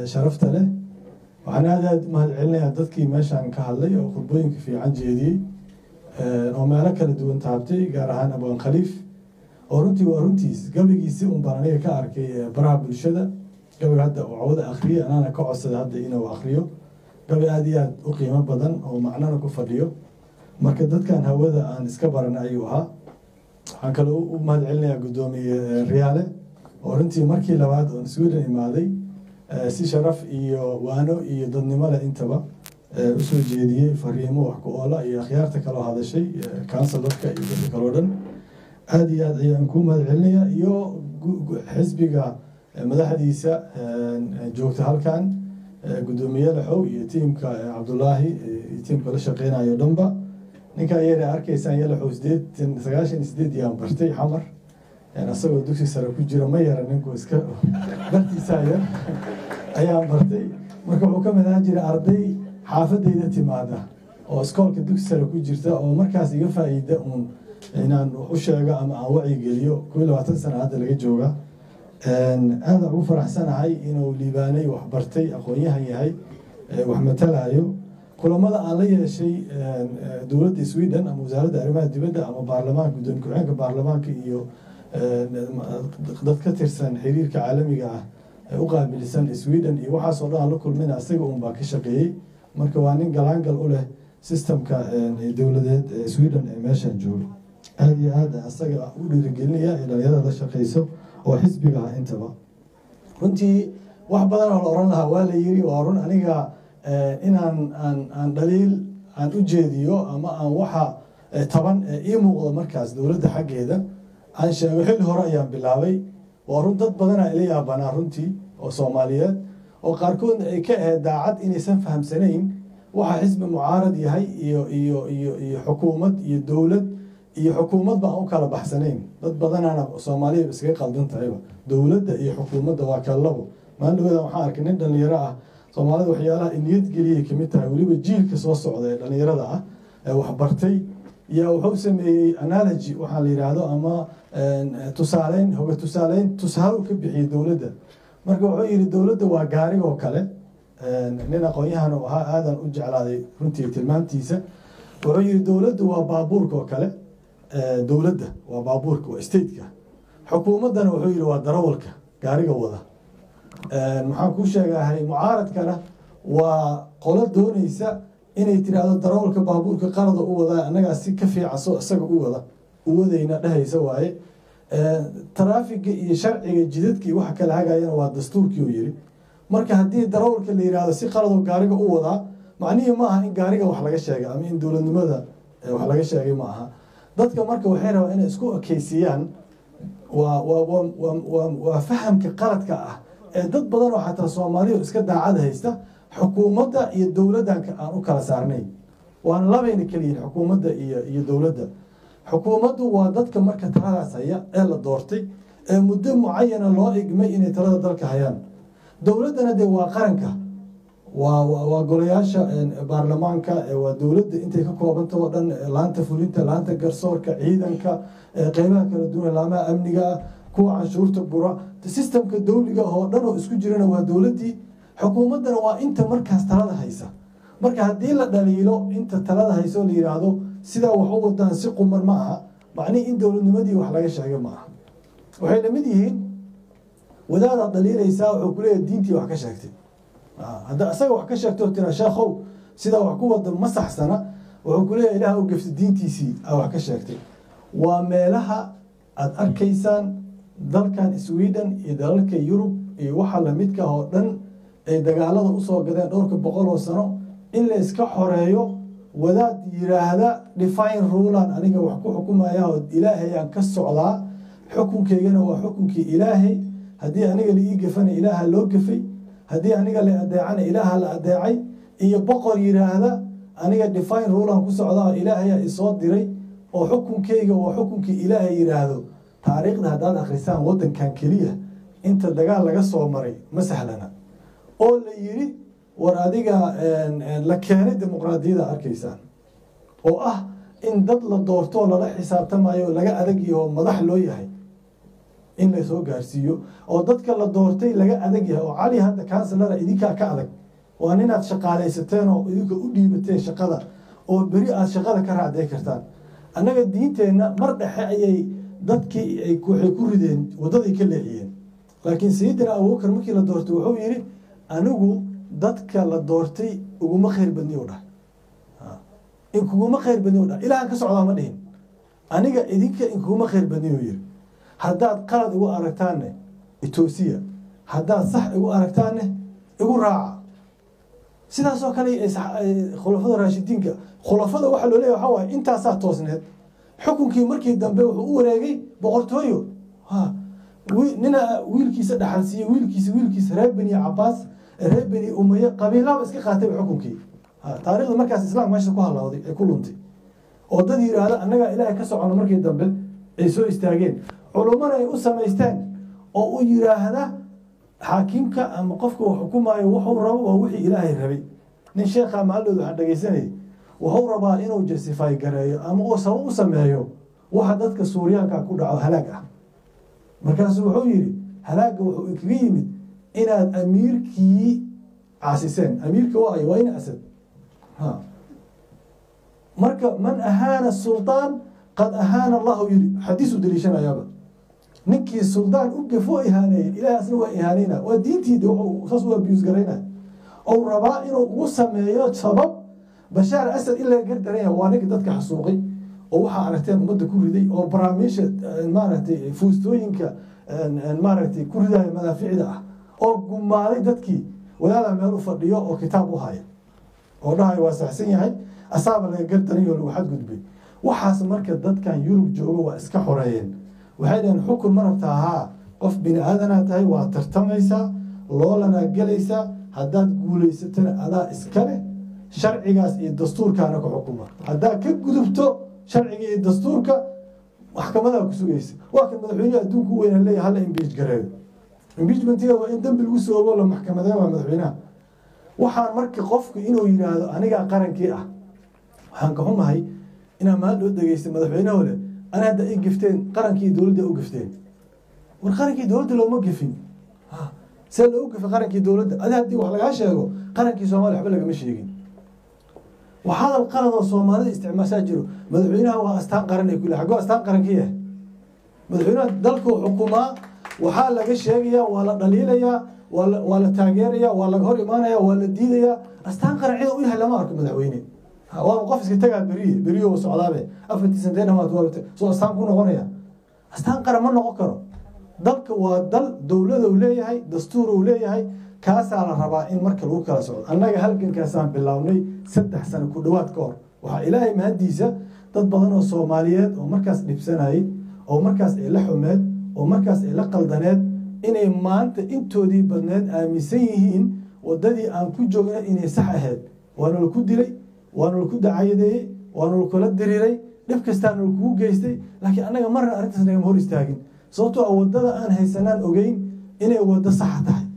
sharafta leh waxaan aad aad mahad celinayaa dadkii meeshaan ka hadlay oo khudbooyinka fiican jeediyey oo meelo kala duwan taabtay gaar ahaan abaan khaliif oo runtii waa runtiis gabaygiisi un baan aniga ka arkay baraha bulshada gabayga hadda oo cawada akhriyay anaana ka codsada hadda inuu akhriyo gabay aada iyo aad u qiimo badan oo macnana ku fadhiyo marka dadkan hawada aan iska baran ayuu ahaa waxaan kale u mahad celinayaa guddoomiye riyaale oo runtii markii labaad oon sweden imaaday si sharaf iyo waano iyo dadnimo leh intaba usoo jeediyey fariimo wax ku oola iyo akhyaarta kaloo hadashay counsilarka iyo dadka kaloo dhan aada iyo aad ayaan kuu mahad celinayaa iyo xisbiga madaxdiisa joogta halkan guddoomiye laxow iyo tiimka cabdulaahi iyo tiimka la shaqeynayo dhanba ninka iyada arkaysaan yalaxow sideed sagaashan iyo sideed yaan bartay xamar isagoo dugsi sare ku jira ma yara ninku iska bartiisaa yar ayaan bartay marka wuxuu ka mid ahaan jiray arday xaafadeyda timaada oo iskoolka dugsi sare ku jirta oo markaas iga faa'iida uun inaan wax u sheego ama aan wacyigeliyo kuwi labaatan sana hadda laga jooga aada ugu faraxsanahay inuu liibaanay wax bartay aqoon-yahan yahay wax matalayo kulamada aan la yeeshay dowladda sweden ama wasaaradda arrimaha dibadda ama baarlamaanka gudoomiye ku-xigeenka baarlamaanka iyo dad ka tirsan xiriirka caalamiga ah ee u qaabilisan sweden iyo waxaasoo dhan aan la kulmayna isaga un baa ka shaqeeyey marka waa nin galaangal u leh systemka dowladeed ee sweden ee meeshan jooga aada iyo aada isaga u dhiirigelinaya ee dhalinyarada la shaqeyso oo xisbiga ah intaba runtii wax badan oo la oran lahaa waa la yiri waa run aniga inaan aan aan dhaliil aan u jeediyo ama aan waxa taban ii muuqdo markaas dowladda xaggeeda aan sheego xilli hore ayaan bilaabay waa run dad badanaa ila yaabanaa runtii oo soomaaliyeed oo qaarkoodna ay ka ahayd daacad inaysan fahamsanayn waxa xisbi mucaarad yahay iyo iyo iyo iyo xukuumad iyo dowlad iyo xukuumadba aan u kala baxsanayn dad badanaana soomaaliya iskaga qaldan tahayba dowladda iyo xukuumadda waa kala labo maalin dhawada waxaan arkay nin dhalinyaro ah soomaalida waxyaalaha niyad geliyay kamid tahay weliba jiilka soo socda ee dhalinyarada ah ee waxbartay yaa wuxuu sameeyey analogy waxaa la yidhaahdo ama tusaaleyn hoga tusaaleyn tusaale ka bixiyey dowladda marka wuxuu yidhi dowladda waa gaarigoo kale nin aqoon-yahan oo ahaa aadan u jeclaaday runtii tilmaamtiisa wuxuu yidhi dowladda waa baabuurka oo kale dowladda waa baabuurka waa stateka xukuumaddana wuxuu yidhi waa darawalka gaariga wada maxaan kuu sheegahay mucaaradkana waa qolo doonaysa inay tiraahdo darawalka baabuurka qalada u wadaa annagaa si ka fiican soo isaga u wada uwadayna dhehaysa waaye taraafiga iyo sharciga jidadka iyo waxa kala hagayana waa dastuurkii uu yiri marka haddii darawalka la yihahdo si qalado gaariga u wadaa macnihii ma aha in gaariga wax laga sheegay ama in dowladnimada wax laga sheegay ma aha dadka marka waxay rabaa inay isku ekeysiiyaan waa waa waa fahamka qaladka ah ee dad badan oo xataa soomaaliya iska daacad haysta xukuumadda iyo dowladdan aan u kala saarnayn waana labayna keliyihin xukuumadda iyo iyo dowladda xukuumaddu waa dadka marka taladaas haya ee la doortay ee muddo mucayana loo igmay inay talada dalka hayaan dowladdana dee waa qaranka waa waa golayaasha baarlamaanka waa dowladda intay ka koobanta oo dhan laanta fulinta laanta garsoorka ciidanka qeybaha kala duwan laamaha amniga kuwa canshuurta bura sistemka dowliga oo dhan oo isku jirana waa dowladdii xukuumaddana waa inta markaas talada haysa marka haddii la dhaliilo inta talada haysa oo la yidhaahdo sidaa wax u wadaan si quman ma aha macnihi in dowladnimadii wax laga sheegay ma aha waxay lamid yihiin wadaadaad dhaliilaysaa wuxuu kuleeyahay diintii wax ka sheegtay hadda isaga wax ka sheegto tira sheekhow sidaa wax ku wada ma saxsana wuxuu kuleeyahay ilaah u gaftay diintiisii a wax ka sheegtay waa meelaha aada arkaysaan dalkan sweden iyo dalalka yurub iyo waxa lamidka oo dhan ay dagaalada usoo gadeen dhowrka boqol oo sano in la iska xoreeyo wadaad yiraahda define rulan aniga wax ku xukumaya oo ilaahayaan ka socdaa xukunkaygana waa xukunkii ilaahay haddii aniga la ii gafana ilaaha loo gafay haddii aniga la adeecana ilaaha la adeecay iyo boqor yiraahda aniga define rulan ku socdaa oo ilaahayaa isoo diray oo xukunkayga waa xukunkii ilaahay yiraahdo taariikhda haddaad akhrisaan waddankan keliya inta dagaal laga soo maray ma sahlana oo la yiri war adiga la keenay dimuqraadiyada arkaysaan oo ah in dad la doortoo lala xisaabtamayo laga adag yaho madax loo yahay in lasoo gaarsiiyo oo dadka la doortay laga adag yahay oo cali hadda kansalara idinkaa ka adag waa ninaad shaqaalaysateen oo idinka u dhiibateen shaqada oo beri aad shaqada ka raacday kartaan annaga diinteenna mar dhexe ayay dadkii waxay ku rideen waddaday ka leexiyeen laakiin sayidina abubakar markii la doortay wuxuu yidhi anigu dadka la doortay uguma khayr badni u dhahay in kuguma khayr badni u dhahay ilahan ka socdaa ma dhihin aniga idinka in kuguma khayr badni u yidhi haddaad qalad igu aragtaanne itoosiya haddaad sax igu aragtaanne igu raaca sidaasoo kale khulafada raashidiinka khulafada waxaa loo leeya waxaa waaye intaasaa toosneed xukunkii markii dambe wuxuu u wareegay boqortooyo ha nina wiilkiisa dhaxalsiiye wiilkiisa wiilkiisa reer beni cabaas reer beni umaye qabiilaba iska qaatayba xukunkii taarikhda markaas islaamka meesha ku halawday ay ku luntay oo dad yidhaahda annagaa ilaahay ka socono markii dambe ay soo istaageen culummana ay u samaysteen oo u yidhaahda xaakimka ama qofka uu xukumaayo wuxuu rabo waa wixii ilaahay rabay nin sheekha maaldood waxaan dhegaysanayay wuxuu rabaa inuu justify gareeyo ama uu sabab u sameeyo waxa dadka suuriyaanka ku dhaco halaag ah markaasuu wuxuu yidhi halaagga wuxuu kaga yimid inaad amiirkii caasiseen amiirka waa ay waa in asad ha marka man ahaana sultaan qad ahaana allahu yidhi xadiisu daliishanayaaba ninkii suldaan u gafo ihaaneeyey ilahay asna waa ihaaneyna waa diintiida saas u abiyus garayna ou rabaa inuu ugu sameeyo sabab bashaar asad in laga gardaranya waa ninka dadka xasuuqay oo waxaa aragteen ummadda ku riday oo baraamiisha maaragtay fuustooyinka maaragtay ku ridaya madaaficda ah oo gumaaday dadkii wadaada meel u fadhiyo oo kitaab u haya oo dhahayo waa saxsan yahay asaaba laga gardaray oo lagu xadgudbay waxaas marka dadkan yurub jooga waa iska xoreeyeen waxay dhaheen xukun ma rabtaa haa qof bini aadanaa tahay waa tartamaysaa loolanaa gelaysaa haddaad guulaysatana adaa iska leh sharcigaas iyo dastuurkaana ku xukuma haddaad ka gudubto sharciga iyo dastuurka maxkamadaa ku sugaysa waa kan madaxweyneha adduunka u weyna leeya hala imbiij gareeyo imbiijmentiga waa in dembi lagu soo ogo la maxkamadeen waa madaxweynaha waxaan marka qofku inuu yidhaahdo anigaa qarankii ah waxaan ka xumahay inaa maal dhoo dhegeystay madaxweyneho leh ana hadda ay gafteen qarankii dowladda u gafteen war qarankii dowladda looma gafin see loogu gafay qarankii dowladda adi haddii wax lagaa sheego qarankii soomaaliya waxba lagama sheegin wax hadal qalad oo soomaalida isticmaashaa jiro madaxweynaha waa astaan qaran ay kule xaggoo astaan qarankii ah madaxweynaha dalkuu xukumaa waxaa laga sheegayaa waa la dhaliilayaa waa la waa la taageerayaa waa laga hor imaanaya waa la diidayaa astaan qaran cida u yahay lama arko madaxweyne waaba qof iska tagaa beriye beriyo socdaabe afartii santeen amaad waa soo astaan ku noqonaya astaan qaran ma noqon karo dalka waa dal dowlada uu leeyahay dastuur uu leeyahay kaasaa la rabaa in marka lagu kala socdo annaga halgankaasaan bilownay saddex sano ku dhowaad ka hor waxaa ilaahay mahadiisa dad badan oo soomaaliyeed oo markaas dhibsanayay oo markaas ay la xumeed oo markaas ay la qaldaneed inay maanta intoodii badneed aaminsan yihiin wadadii aan ku joogna inay sax ahayd waana laku dilay waana laku dacayadeeyey waana lakula diriiray dhib kastaana lakugu geystay laakiin annaga marna arrintaas nagama hor istaagin sababtoo a wadada aan haysanaan ogeyn inay wado saxa tahay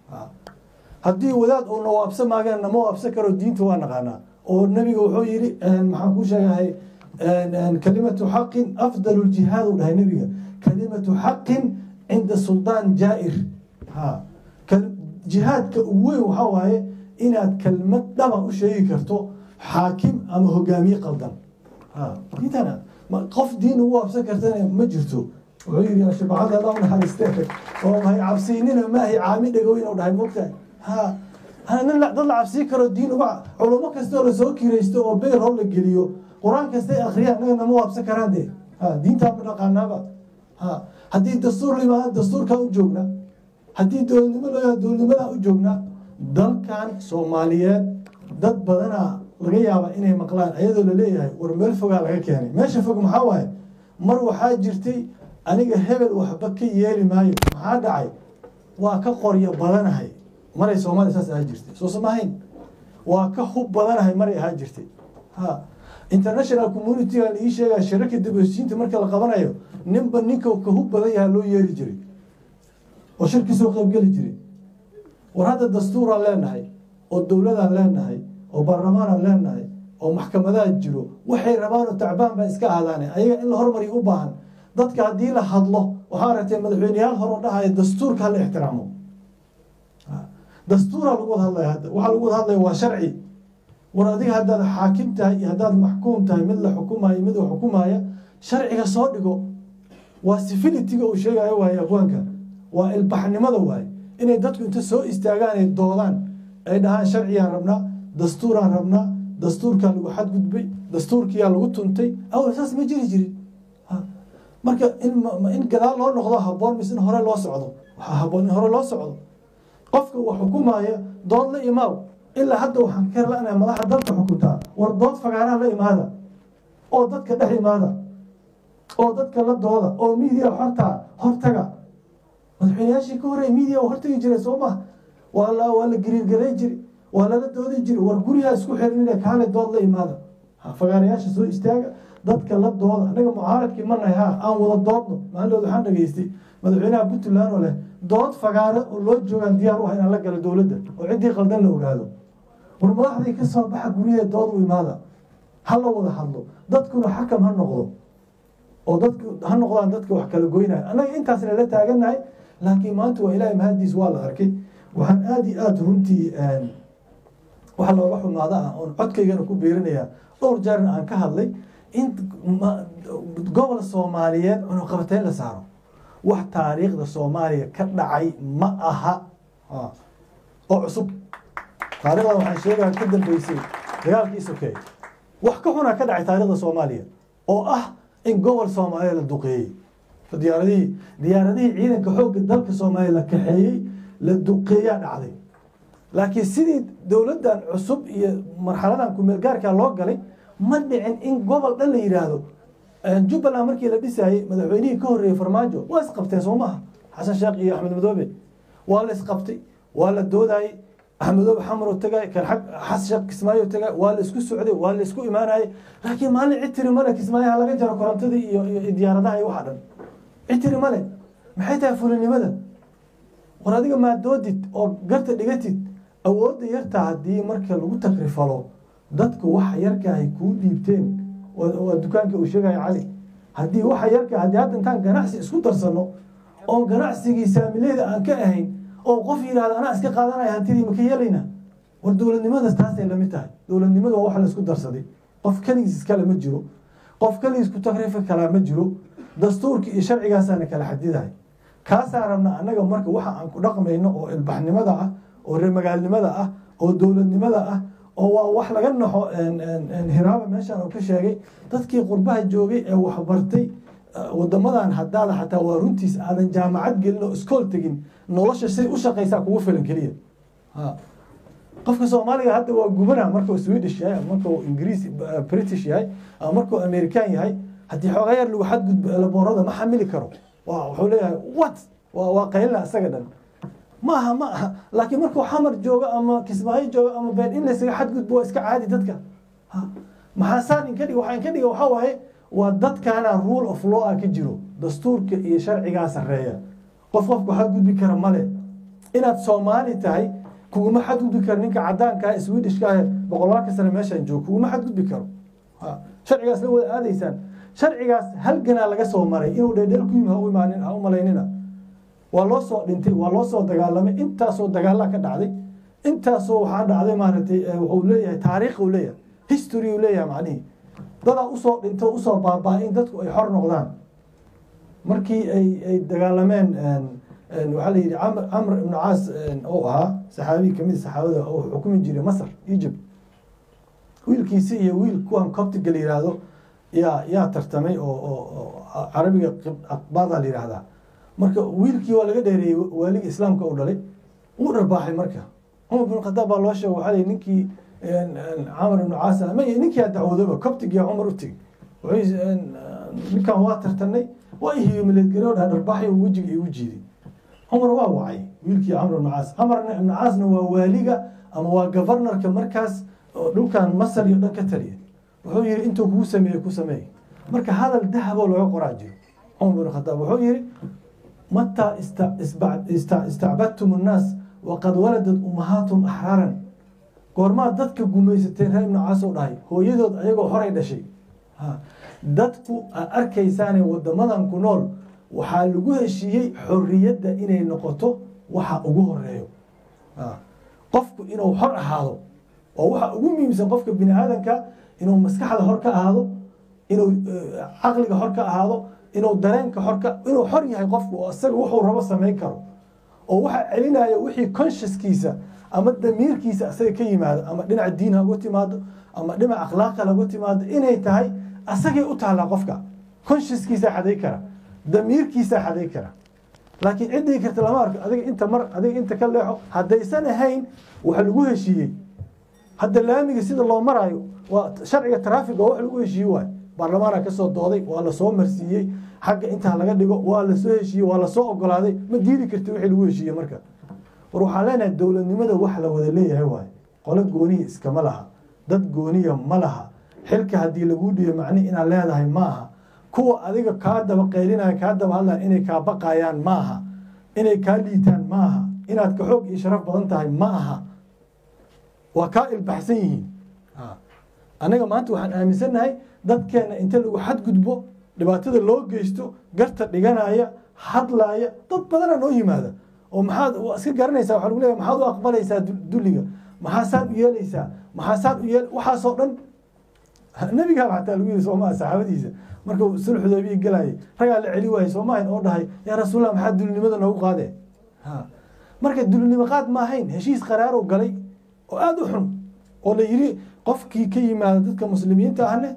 haddii wadaad uu nawaabsa maagana nama waabsan karo diinta waa naqaanaa oo nabiga wuxuu yidhi maxaan ku sheegahay kalimatu xaqin afdal ljihaad u dhahay nabiga kalimatu xaqin cinda suldaan jaa-ir ha jihaadka ugu weyn waxaa waaye inaad kelmad dhaba u sheegi karto xaakim ama hogaamiye qaldan diintana qof diin ugu waabsan kartana ma jirto wuxuu yidhi shibacada alla unaxariistee oo mahay cabsiinina maahay caami dhagoyn u dhahay mogtahay ha nin dad la cabsii karo diin uga culamo kastoo lasoo kiraysto oo beyr hor la geliyo qur-aan kastay akhriyaan naga nama waabsan karaan dee ha diintaa ma dhaqaanaaba ha haddii dastuur la imaada dastuurkaa u joogna haddii dowladnimo loo yaha dowladnimadaa u joogna dalkan soomaaliyeed dad badanaa laga yaaba inay maqlaan ayadoo laleeyahay war meel fogaa laga keenay meesha fog maxaa waaye mar waxaa jirtay aniga hebel waxba ka yeeli maayo maxaa dhacay waa ka qoryo badanahay maray soomaaliya saas ahaa jirtay soo samahayn waa ka hub badanahay maray ahaa jirtay ha international communityga ii sheegaya shirarka dibheshiinta marka la qabanayo ninba ninka ka hub badan yaha loo yeeri jiray oo shirkii soo qaybgeli jiray war hadda dastuuraan leenahay oo dowladaan leenahay oo baarlamaanaan leenahay oo maxkamadaha jiro waxay rabaan oo tacbaan baa iska aadaane ayaga in la hormariyo u baahan dadka haddii la hadlo waxaa aragtay madaxweyneyaal hore oo dhahaya dastuurka hala ixtiraamo dastuuraa lagu wada hadlaya hadda waxaa lagu wada hadlaya waa sharci war adiga haddaad xaakim tahay iyo haddaad maxkuum tahay mid la xukumayo mid la xukumaya sharciga soo dhigo waa civilitiga uu sheegayo waaye aqwaanka waa ilbaxnimada waaye inay dadku inta soo istaagaan ay doodaan ay dhahaan sharcigaan rabnaa dastuuraan rabnaa dastuurkaa lagu xadgudbay dastuurkiyaa lagu tuntay awal saas ma jiri jirin marka in gadaal loo noqdo haboon mise in hore loo socdo waxaa haboon in hore loo socdo qofka wax xukumaya dood la imaaw ilaa hadda waxaan ka lanahay madaxa dalka xukuntaa war dood fagaaraha la imaada oo dadka dhex imaada oo dadka la dooda oo miidiya hortaa hortaga madaxweyneyaashii ka horey miidiya hortagi jiray soo maha waa la waa la gariirgaray jiri waa lala doodi jiri war guriha isku xirinina kaale dood la imaada fagaarayaasha soo istaaga dadka la dooda anaga mucaaradkii manahay ha aan wada doodno maalinood waxaan dhageystay madaxweynaha puntland oo leh dood fagaare oo loo joogaan diyaar u ah inaan la galo dowladda oo ciddii qaldan la ogaado war madaxdii ka soo baxa guryaha dood u imaada ha la wada hadlo dadkuna xakam ha noqdo oo dadku ha noqdaan dadka wax kala goynaya annaga intaasna la taaganahay laakiin maanta waa ilaahay mahadiis waa la arkay waxaan aada iyo aada runtii wax looga xumaado ah oon codkaygana ku biirinayaa dhowr jeerna aan ka hadlay in gobol soomaaliyeed cunuqabateyn la saaro wax taariikhda soomaaliya ka dhacay ma aha oo cusub taarikhda waxaan sheegaya ka dambeysay dagaalkii sokeey wax ka xunaa ka dhacay taarikhda soomaaliya oo ah in gobol soomaaliya la duqeeyey diyaaradihii diyaaradihii ciidanka xoogga dalka soomaaliya la kaxeeyey la duqeeyaa dhacday laakiin sidii dowladdan cusub iyo marxaladan kumeel gaarkaa loo galay ma dhicin in gobol dhan la yidhaahdo jubbaland markii la dhisayey madaxweynihii ka horreeyey farmaajo waa isqabteen soo maaha xasan sheekh iyo axmed madoobe waa la isqabtay waa la doodayey axmedoobe xamar oo tagay kan xag xas sheekh kismaayo tagay waa la isku socday waa la isku imaanayay laakiin maalin citiri male kismaayaha laga jaro korontadii iyo iyo diyaaradaha iyo waxa dhan citiri male maxay tahay fulinimada war adiga maa doodid oo garta dhigatid awoodda yarta haddii marka lagu takrifalo dadku waxa yarka ay kuu dhiibteen waa dukaanka uu sheegaya cali haddii waxa yarka haddii hadda intaan ganacsi isku darsano oon ganacsigii saamileeda aan ka ahayn oo qof yidhahda anaa iska qaadanaya hantidii maka yeelayna war dowladnimadas taasay lamid tahay dowladnimada waa wax la isku darsaday qof keligiis iskale ma jiro qof keligiis ku takriifi kalaa ma jiro dastuurka iyo sharcigaasaana kala xadidahay kaasaa rabna annaga marka waxa aan ku dhaqmayno oo ilbaxnimada ah oo reemagaalnimada ah oo dowladnimada ah oo waa wax laga naxo hiraaba meeshaan oo ka sheegay dadkii qurbaha joogay ee waxbartay wadamadan hadaada xataa waa runtiis aadan jaamacad gelin oo iskool tegin nolosha say u shaqaysaa kugu filan keliya qofka soomaaliga hadda waa gubana markuu swedish yahay markuu ingiriis british yahay ama markuu american yahay haddii xoogaa yar lagu xadgudbo elaboorada ma xamili karo waa wuxuu leeyahay what waa waa qaylina isaga dhan maaha ma aha laakiin markuu xamar joogo ama kismaayo joogo ama been in laysaga xadgudbo waa iska caadi dadka maxaasaan inka dhig waxaa inka dhiga waxaa waaye waa dadkaana rule of law ah ka jiro dastuurka iyo sharcigaa sarreeya qof qofku xadgudbi kara male inaad soomaali tahay kuguma xadgudbi karo ninka cadaankaa swedishka boqolaalka sane meeshaan joogo kuguma xadgudbi karo sharcigaas la wada aadaysaan sharcigaas halganaa laga soo maray inuu dheedheel ku yimi ha u imaanin ha u malaynina waa loo soo dhintay waa loo soo dagaalamay intaasoo dagaala ka dhacday intaasoo waxaa dhacday maaragtay wuxuu leeyahay taariikh uu leeyahay history uu leeyahay macnihii dadaa usoo dhinto usoo baabaa in dadku ay xor noqdaan markii ay ay dagaalameen waxaa la yidhi camr camr ibnu caas oo ahaa saxaabiyi kamid saxaabada oo xukumi jiray masr egypt wiilkiisi iyo wiil kuwan coptiga la yihahdo yaa yaa tartamay oo oo carabiga aqbaada la yihahdaa marka wiilkii waa laga dheereeyey waaligii islaamka u dhalay wuu dharbaaxay marka cumar bin khadaab baa loo sheegay waxaa la ninkii camar ibnu caas ma ninkiyaa dacwoodaba coptigia cumar u tegi ninkan waa tartanay waa ihiyomaleedgare o dhaha dharbaaxay wejiga igu jiiday cumar waa wacay wiilkii camr ibnu caas camar ibnu caasna waa waaliga ama waa governorka markaas dhulkan masar iyo dhan ka taliya wuxuu yihi intuu kuu sameeye ku sameey marka hadal dahaboo laga qoraa jiro cumar bin khadaab wuxuu yihi mataa istacbadtum الnaas waqad waladad umahaatum axraaran goormaad dadka gumaysateen reer ibnu caas oo dhahay hooyadood ayagoo horay dhashay dadku aad arkaysaane wadamadan ku nool waxaa lagu heshiiyey xorriyadda inay noqoto waxa ugu horeeyo qofku inuu xor ahaado oo waxa ugu muhiimsan qofka bini aadanka inuu maskaxda hor ka ahaado inuu caqliga hor ka ahaado inuu dareenka xorka inuu xor yahay qofku oo isaga wuxuu rabo samayn karo oo waxa celinaya wixii consciouskiisa ama damiirkiisa isaga ka yimaado ama dhinaca diin ha uga timaado ama dhinac akhlaaq kale uga timaado inay tahay asagay u taallaa qofka consciouskiisa xaday kara damiirkiisa xaday kara laakiin ciddii karta lama arko adiga inta mar adiga inta ka leexo haddaysan ahayn waxa lagu heshiiyey hadda laamiga sida loo maraayo waa sharciga traffic oo wax lagu heshiiye waay baarlamaana kasoo dooday waa lasoo marsiiyey xagga intaa laga dhigo waa lasoo heshiiyey waa lasoo ogolaaday ma diidi karti wixii lagu heshiiye marka war waxaan leenahay dowladnimada wax la wada leeyahay waay qolo gooniya iskama laha dad gooniya ma laha xilka haddii laguu dhiiyo macni inaad leedahay ma aha kuwa adiga kaa daba qaylinaya kaa daba hadlaya inay kaa baqayaan ma aha inay kaa liitaan ma aha inaad ka xoog iyo sharaf badan tahay ma aha waa kaa ilbaxsan yihiin anaga maanta waxaan aaminsannahay dadkeena inta lagu xadgudbo dhibaatada loo geysto garta dhiganaya hadlaaya dad badana noo yimaada oo maxaad iska garanaysaa waxa lagu leeyahay maxaad u aqbalaysaa dulliga maxaasaad u yeelaysaa maxaasaad u yeel waxaasoo dhan nabigaa xataa lagu yiri soomaa saxaabadiisa markuu sulx xudaybiya galayay ragaa la celi waayey soomahan oo dhahay yaa rasuulallah maxaa dulinimada noogu qaadee marka dulinimo qaad ma ahayn heshiis qaraarow galay oo aada u xun oo la yiri qofkii ka yimaada dadka muslimiinta ahne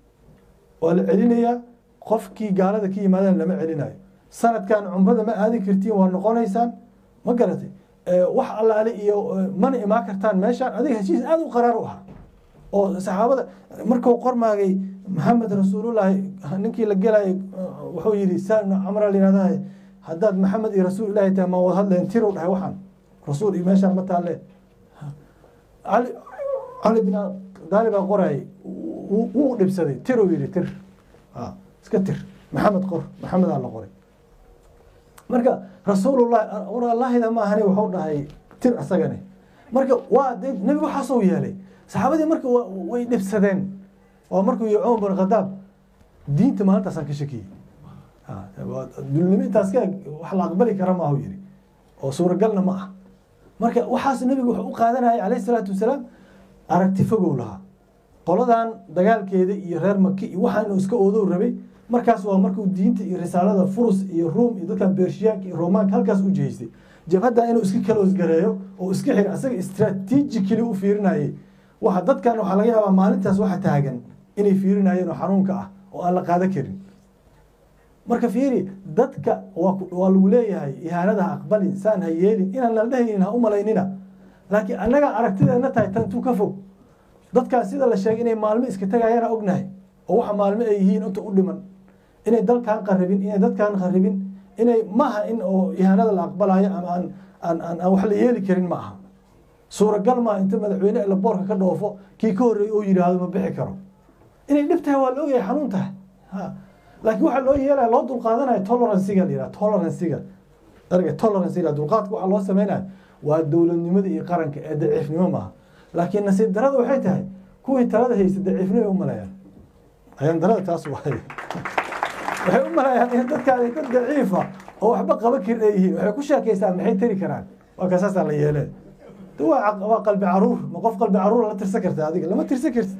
waa la celinayaa qofkii gaalada ka yimaadana lama celinayo sanadkan cumrada ma aadi kartiin waa noqonaysaan ma garatay wax allaale iyo mana imaan kartaan meeshaan adiga heshiis aada u qaraar u ahaa oo saxaabada markuu qormaagay maxamed rasuulullaahi ninkii la gelayay wuxuu yidhi sana camra layihahdaa haddaad maxamed iyo rasuul ilaahi tahay ma wada hadleen tirow dhahay waxaan rasuul iyo meeshaan ma taalle cali cali bin daali baa qorayay wuu dhibsaday tirow yidhi tir iska tir maxamed qor maxamedaa la qoray marka rasuulullahi war allaahida ma ahani wuxuu dhahay tir asagane marka waa de nebi waxaasoo yeelay saxaabadii marka way dhibsadeen oo markuu yihi cumar bin khadaab diinta maalintaasaan ka shakiyey dulnimo intaas ka wax la aqbali kara maahu yidhi oo suuragalna ma ah marka waxaas nebigu wuxuu u qaadanayay calayhi salaatu wasalaam aragti fogow lahaa qoladan dagaalkeeda iyo reer maki iyo waxaan inuu iska oodow rabay markaas waa markuu diinta iyo risaalada furus iyo ruum iyo dadkan bershiyaanka iyo romaanka halkaas u jihaystay jabhadda inuu iska kaloosgareeyo oo iska xir asaga strategically u fiirinayay waxa dadkan waxaa laga yaabaa maalintaas waxa taagan inay fiirinayeen oo xanuunka ah oo aan la qaada karin marka fiiri dadka waa lagu leeyahay ihaanada ha aqbalin saan ha yeelin inaan la dhehaynin ha u malaynina laakiin annaga aragtideena tahay tantuu ka fog dadkaas sida la sheegay inay maalmo iska tagayaana ognahay oo waxa maalmo ay yihiin inta u dhiman inay dalkan qaribin inay dadkan qaribin inay maaha in oo ihaanada la aqbalayo ama aan aan aan aan wax la yeeli karin ma aha suuragal maa inta madaxweyne ila boorka ka dhoofo kii ka horreeyey oo yidhaahdo ma bixi karo inay dhib tahay waa la ogyahay xanuun tahay ha laakiin waxaa loo yeelaya loo dulqaadanaya toleranciga la yidhaha toleranciga erga toleranciga dulqaadka waxaa loo sameynaya waa dowladnimada iyo qaranka ee daciifnimo maaha laakiin nasiib darada waxay tahay kuwii talada haysta daciifnimo u maleeyaan ayaan darada taas waay waxay u maleeyaan in dadkaani dad daciifa oo waxba qaban karin ay yihiin waxay ku sheekaystaan maxay tari karaan waa kasaasaa la yeelee waa waa qalbi caruur ma qof qalbi caruur la tirsan karta adiga lama tirsan kartid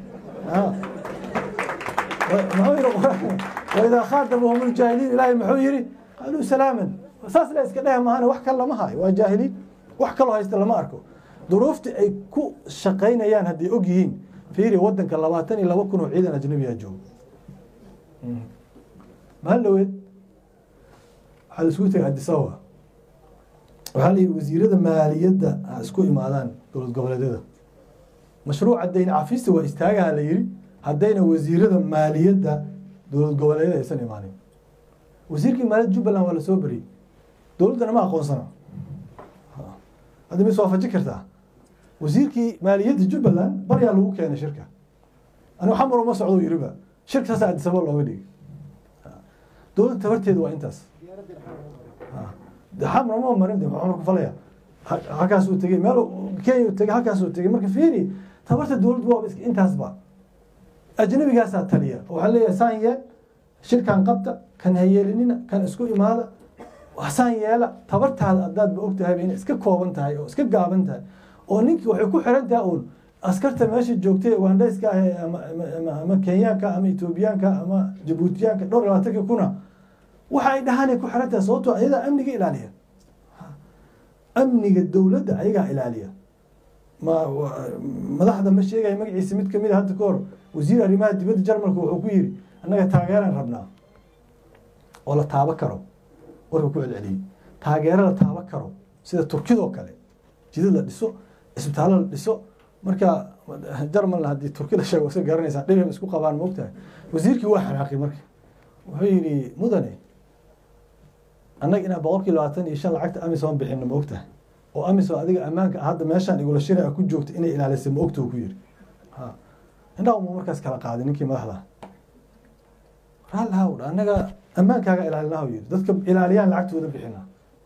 muxuu yihi qur-aanka waidaa khaatabahum ljaahiliin ilaahay muxuu yihi qaaluu salaaman saas la iska dheh maahane wax kale lama hayo waa jaahiliin wax kaloo haysta lama arko duruufta ay ku shaqaynayaan hadday og yihiin fiiri wadanka labaatan iyo laba kun oo ciidan ajnabiyaa joogo mahal dhaweed waxaa la isku tegay adisababa waxaa la yidhi wasiirada maaliyadda ha isku imaadaan dowlad goboleedyada mashruuca dayn cafista waa istaagaha la yidhi haddayna wasiirada maaliyadda dowlad goboleedyada aysan imaanin wasiirkii maaliyadda jubbaland waa lasoo beriyey dowladdana ma aqoonsana hadda mis waafaji kartaa wasiirkii maaliyadda jubbaland baryaa lagu keenay shirka anigu xamar uma socdo yiriba shirka saasa adisaba looga dhigay dowladda tabarteeda waa intaas xamar ma marin de xamar ku falaya halkaasuu tegey meel kenya tegey halkaasuu tegey marka fiiri tabarta dowladdu waa intaasba ajnabigaasaa taliya waxaa leeyahay saan yeel shirkan qabta kan hayeelinina kan isku imaada hasaan yeela tabartaada haddaadba og tahayba inay iska kooban tahay oo iska gaaban tahay oo ninkii waxay ku xiran tahay uun askarta meesha joogtay wandayska ah ama, ama, ama kenyaanka ama etoobiyaanka ama jabuutiyaanka dhowr iyo labaatanka kuna waxa ay dhahaanay ku xiran tahay sababtoo ayadaa amniga ilaaliya amniga dowladda ayagaa ilaaliya ma madaxda ma sheegaya magaciisa mid kamid a hadda ka hor wasiir arrimaha dibadda jarmalka wuxuu ku yiri annaga taageeraan rabnaa oo la taabo karo warka ku celceliyey taageero la taabo karo sida turkidoo kale jidad la dhiso isbitaallo la dhiso marka jarmalna haddii turki la sheego iska garanaysaa dhibay isku qabaan maogtahay wasiirkii waa xanaaqi marka wuxuu yidhi mudane annaga inaan boqolkii labaatan iyo shan lacagta amisom bixino ma ogtahay oo amisom adiga ammaanka hadda meeshaan igula shira ku joogta inay ilaalisay ma ogta ku yiri indhaha mu markaas kala qaaday ninkii madaxda raalhaw annaga ammaankaaga ilaalinaha yiri dadka ilaaliyaan lacagtooda bixina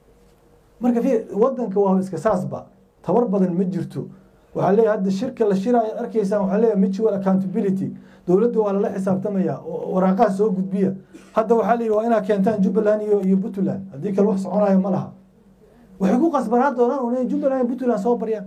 marka fi wadanka waa iska saasba tabar badan ma jirto waxaa leeyahay hadda shirka la shiraayo arkaysaan waxaa leeyahay mutual accountability dowladda waa lala xisaabtamaya waraaqaha soo gudbiya hadda waxaa la yidhi waa inaa keentaan jubbaland iyo iyo puntland haddii kale wax soconayo ma laha waxay ku qasbanaa doonaan un inay jubbaland iyo puntland soo baryaan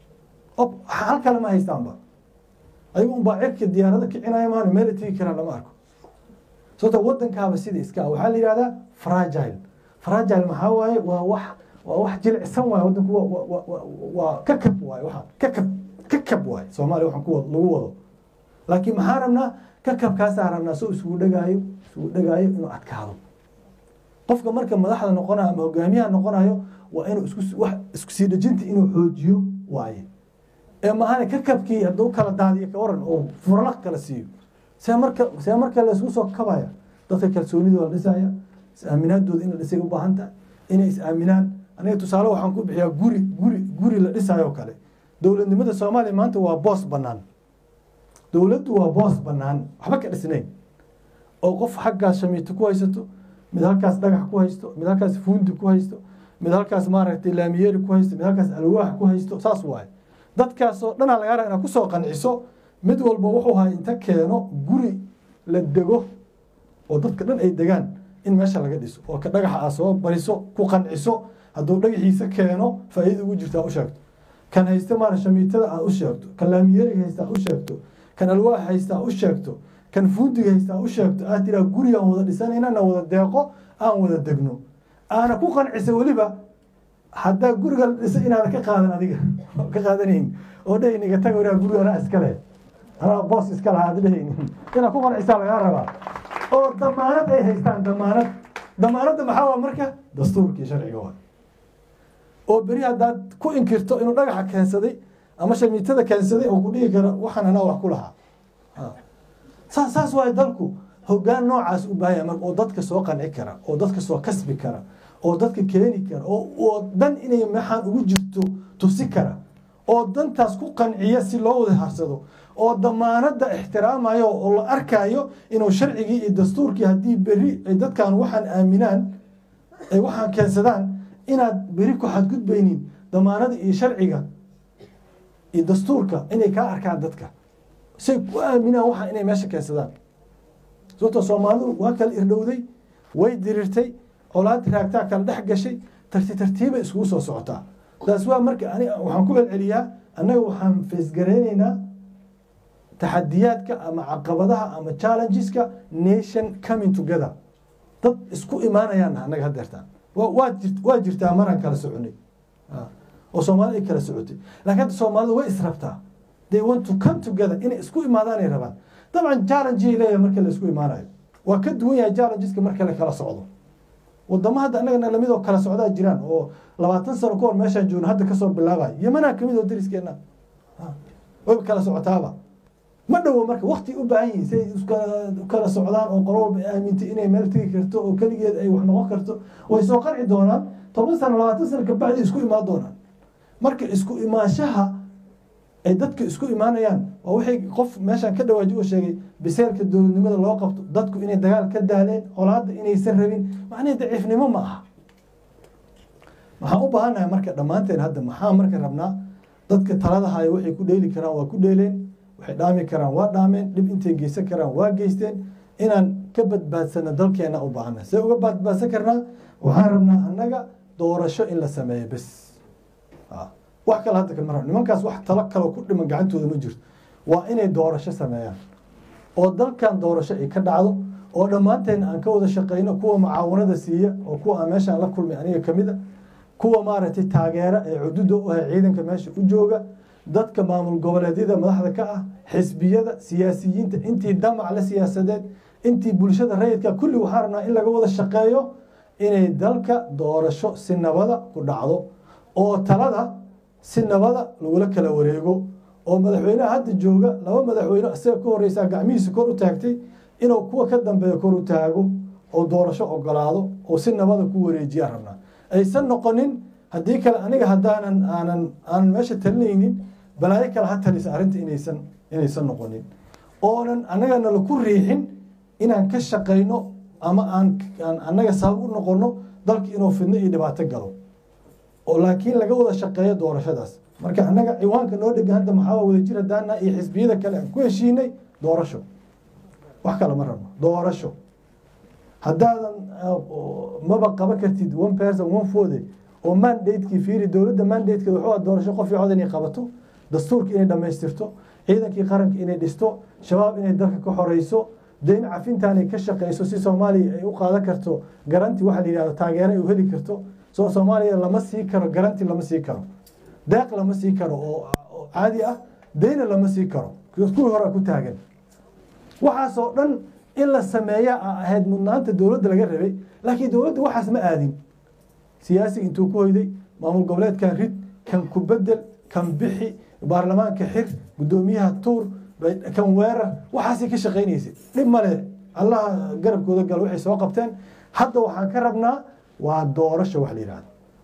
ob hal kale ma haystaanba ayagu unbaa cirka diyaarada kicinaya maana meel tegi karaan lama arko sababta wadankaaba sida iska ah waxaa la yihahdaa fragile fragile maxaa waaye waa wax waa wax jilicsan waaye wadanku waa kakab waaye waxaan kakab kakab waaye soomaaliya waxaan ku lagu wado laakiin maxaa rabnaa kakabkaasaa rabnaa soo isugu dhegaayo isugu dhegaayo inuu adkaado qofka marka madaxda noqonayo ama hogaamiyaha noqonayo waa inuu isku wax isku sii dhejinta inuu xoojiyo waaye ee maahane kakabkii hadduu kala daadiyo ka waran oo furlaq kala siiyo see marka see marka la isku soo kabaya dadka kalsoonida la dhisaya is-aaminaadooda in la dhisay u baahan tahay inay is-aaminaan aniga tusaale waxaan ku bixiyaa guri guri guri la dhisayo kale dowladnimada soomaaliya maanta waa boos bannaan dowladdu waa boos bannaan waxba ka dhisnayn oo qof xaggaas shamiito ku haysato mid halkaas dhagax ku haysto mid halkaas fuundi ku haysto mid halkaas maaragtay laamiyeeri ku haysto mid halkaas alwaax ku haysto saas waaye dadkaasoo dhanaa lagaa raa inaad kusoo qanciso mid walba wuxuu hay inta keeno guri la dego oo dadka dhan ay degaan in meesha laga dhiso oo ka dhagaxa aa soo bariso ku qanciso hadduu dhagaxiisa keeno faa'iida ugu jirta u sheegto kan haysta maara shamiitada aad u sheegto kan laamiyeeriga haysta aad u sheegto kan alwaax haysta aad u sheegto kan fuudiga haysta aad u sheegto aad tiraa guri aan wada dhisanayna na wada deeqo aan wada degno aana ku qancisa weliba haddaa guriga la dhisa inaada ka qaadan adiga ka qaadanayn oo dhehayniga taga waraa guriga anaa iskale anaa boos iska lahaa aad dhehaynin inaad ku qancisaa lagaa rabaa oo damaanad ay haystaan damaanad damaanadda maxaa waa marka dastuurkii sharciga waa oo beri haddaad ku inkirto inuu dhagaxa keensaday ama shamiitada keensaday oo ku dhihi karo waxaan anaa wax ku lahaa saas saas waayo dalku hoggaan noocaas u baahaya marka oo dadka soo qanci kara oo dadka soo kasbi kara oo dadka keeni kara oo dan inay maxaan ugu jirto tusi kara oo dantaas ku qanciya si loo wada harsado oo damaanadda ixtiraamayo oo la arkayo inuu sharcigii iyo dastuurkii haddii beri ay dadkan waxaan aaminaan ay waxaan keensadaan inaad beri ku xadgudbaynin damaanada iyo sharciga iyo dastuurka inay kaa arkaan dadka say ku aaminaan waxaan inay meesha keensadaan sababto soomaalidu waa kala irdhowday way diriirtay colaad raagtaa kala dhex gashay tarti tartiibay iskugu soo socotaa taas waa marka ani waxaan ku celceliyaa annaga waxaan feesgaraynaynaa taxadiyaadka ama caqabadaha ama challengeska nation coming together dad isku imaanayaan annaga hadeertaan waa jir waa jirtaa maraan kala soconay oo soomaalida ay kala socotay laakiin hadda soomaalidu way israbtaa they want to come together inay isku imaadaanay rabaan dabcan challengey leeyahay marka la isku imaanayo waa ka duwan yahay challengeska marka la kala socdo wadamo hadda annagana lamid oo kala socdaa jiraan oo labaatan sano ka hor meeshaan joogno hadda kasoo bilaabayo yemanaa kamid oo dariskeena wayba kala socotaaba ma dhowo marka wakti u baahan yihin siay ukala socdaan oo qolo walba aamintay inay meel tegi karto oo keligeed ay wax noqon karto way soo qarci doonaan toban sano labaatan sano kabacdi isku imaan doonaan marka isku imaanshaha ay dadka isku imaanayaan waa waxay qof meeshaan ka dhawaaji oo sheegay biseelka dowladnimada loo qabto dadku inay dagaal ka daaleen colaadda inaysan rabin macnaheed daciifnimo ma aha waxaan u baahannahay marka dhammaanteen hadda maxaa marka rabnaa dadka talada haya waxay ku dheeli karaan waa ku dheeleen waxay dhaami karaan waa dhaameen dhib intay geysan karaan waa geysteen inaan ka badbaadsano dalkeena u baahana see uga badbaadsan karnaa waxaan rabnaa annaga doorasho in la sameeyo bes wax kale hadda kama rab nimankaas wax talo kaloo ku dhiman gacantooda ma jirto waa inay doorasho sameeyaan oo dalkan doorasho ay ka dhacdo oo dhammaanteen aan ka wada shaqeyno kuwa mucaawanada siiya oo kuwa aan meeshaan la kulmay aniga kamid a kuwa maaragtay taageera ee cududa u ahay ciidanka meesha u jooga dadka maamul goboleedyada madaxda ka ah xisbiyada siyaasiyiinta intii damac la siyaasadeed intii bulshada rayidka kulli waxaan rabnaa in laga wada shaqeeyo inay dalka doorasho si nabada ku dhacdo oo talada si nabada lagula kala wareego oo madaxweynaha hadda jooga laba madaxweyne isaga ka horeysaa gacmihiisa kor u taagtay inuu kuwa ka dambeeya kor u taago oo doorasho ogolaado oo si nabada ku wareejiyaa rabnaa aysan noqonin haddii kale aniga haddaanan aanan aanan meesha talinaynin balaayo kale ha talisa arrinta inaysan inaysan noqonin oonan annagana laku riixin inaan ka shaqayno ama aan aan annaga sabab u noqono dalka inuu fidno iyo dhibaato galo oo laakiin laga wada shaqeeyo doorashadaas marka annaga ciwaanka noo dhegan hadda maxaa wada jir hadaana iyo xisbiyada kale aan ku heshiinay doorasho wax kale ma rabno doorasho haddaadan maba qaban kartid one person one fode oo mandatekii fiiri dowladda mandatekeeda wuxuu ah doorasho qof cod inay qabato dastuurka inay dhammaystirto ciidankii qaranka inay dhisto shabaab inay dalka ka xoreyso dayn cafintaanay ka shaqeyso si soomaaliya ay u qaadan karto garanti waxaa la yihahdo taageero ay u heli karto soo soomaaliya lama sii karo garanti lama sii karo deeq lama sii karo oo caadi ah dayna lama sii karo kuwii hore ku taagan waxaasoo dhan in la sameeya a ahayd mudnaanta dowladda laga rabay laakiin dowladda waxaas ma aadin siyaasiga intuu ku hoyday maamul goboleedkan rid kan ku bedel kan bixi baarlamaanka xir guddoomiyaha tuur kan weerar waxaasay ka shaqaynaysay dhib male allaha garabkooda gal waxay soo qabteen hadda waxaan ka rabnaa waa doorasho wax la yihahdo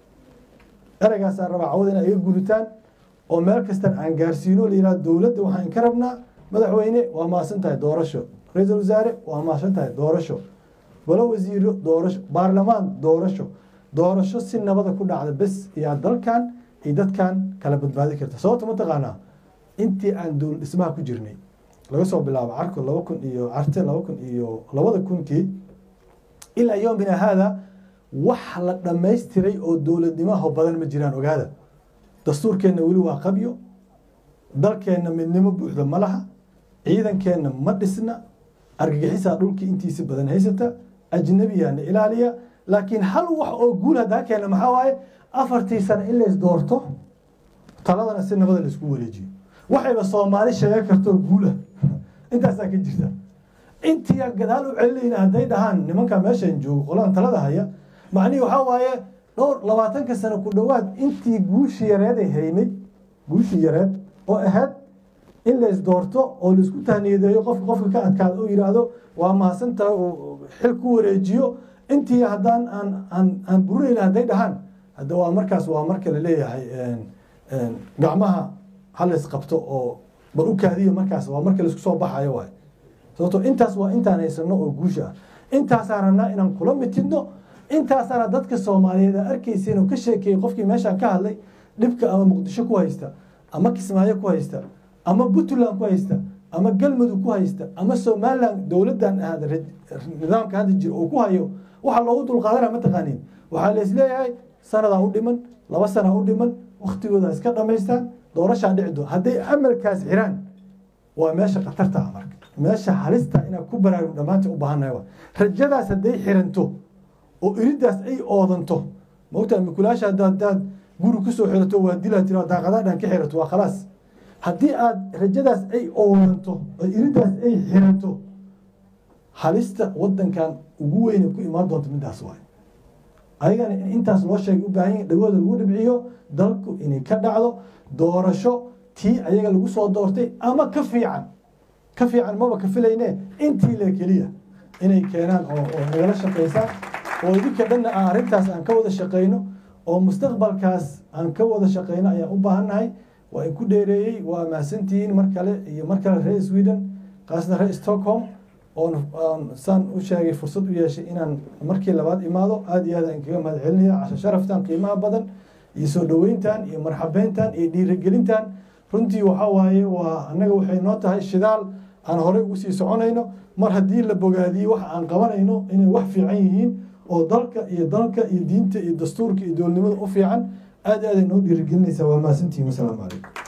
ereygaasaan rabaa cawada in ay iga guditaan oo meel kastan aan gaarsiino la yihahdo dowladda waxaan ka rabnaa madaxweyne waa maasan tahay doorasho ra-iisul wasaare waa maasan tahay doorasho golo wasiiro doorasho baarlamaan doorasho doorasho si nabada ku dhacda bes iyaa dalkan iyo dadkan kala badbaadi karta sababta mataqaanaa intii aan dowlad dhismaha ku jirnay laga soo bilaabo carko laba kun iyo carte laba kun iyo labada kunkii ilaa yoomina haada wax la dhammaystiray oo dowladnimaho badan ma jiraan ogaada dastuurkeenna weli waa qabyo dalkeenna midnimo buuxda ma laha ciidankeenna ma dhisna argagixisaa dhulkii intiisi badan haysata ajnabiyaana ilaaliya laakiin hal wax oo guul hadaa keena maxaa waaye afartii sano in lays doorto taladana si nabada laisku wareejiyo waxayba soomaali sheegan kartoo guulah intaasaa ka jirta intiia gadaal u celinayna hadday dhahaan nimanka meeshan joogo qolaan talada haya macnihii waxaa waaye dhowr labaatanka sano ku dhowaad intii guushii yareeday haynay guushii yareed oo ahayd in lays doorto oo laisku tahniyadeeyo qofka qofka ka adkaada oo yidhaahdo waa mahadsantaha oo xil ku wareejiyo intii haddaan aan aan aan burinayna hadday dhahaan hadda waa markaas waa marka la leeyahay gacmaha halays qabto oo bal u kaadiyo markaas waa marka laisku soo baxayo waay sababto intaas waa intaan haysano oo guusha ah intaasaan rabnaa inaan kula mitidno intaasaana dadka soomaaliyeed a arkaysa oo ka sheekeeyey qofkii meeshaan ka hadlay dhibka ama muqdisho ku haysta ama kismaayo ku haysta ama puntland ku haysta ama galmudug ku haysta ama somalilan dowladdan ahada nidaamka hadda jira uu ku hayo waxaa loogu dulqaadana mataqaaniin waxaa laisleeyahay sanadaa u dhiman laba sana u dhiman waktigooda iska dhamaystaan doorashaa dhici doon hadday amalkaas xiraan waa meesha khatarta ah marka meesha halista inaad ku baraarug dhammaanta u baahannahay rajadaas hadday xiranto oo iridaas ay oodanto maogtaa mikulaasha hadda hadaad guri kusoo xirato waa dila tira daaqadaadhan ka xirato waa khalaas haddii aad rajadaas ay oodanto oo iridaas ay xiranto halista wadankan ugu weyne ku imaan doonta midaas waay ayagana in intaas loo sheegay u baahan yahi dhagooda lagu dhibciyo dalku inay ka dhacdo doorasho tii ayaga lagu soo doortay ama ka fiican ka fiican maba ka filayne intii le keliya inay keenaan oo oo nagala shaqaysaan oo idinka dhanna aan arrintaas aan ka wada shaqayno oo mustaqbalkaas aan ka wada shaqayno ayaan u baahannahay waa in ku dheereeyey waa mahadsantihiin mar kale iyo mar kale reer sweden kaasna reer stockholm oon saan u sheegay fursad u yeeshay inaan markii labaad imaado aada iyo aad aan kaga mahad celinaya casho sharaftan qiimaha badan iyo soo dhoweyntan iyo marxabeyntan iyo dhiirigelintan runtii waxaa waaye waa annaga waxay noo tahay shidaal aan horey ugu sii soconayno mar haddii la bogaadiyo waxa aan qabanayno inay wax fiican yihiin oo dalka iyo dalka iyo diinta iyo dastuurka iyo dowladnimada u fiican aad aaday noo dhiirigelinaysaa waa mahadsantihiin wasalaamu calaykum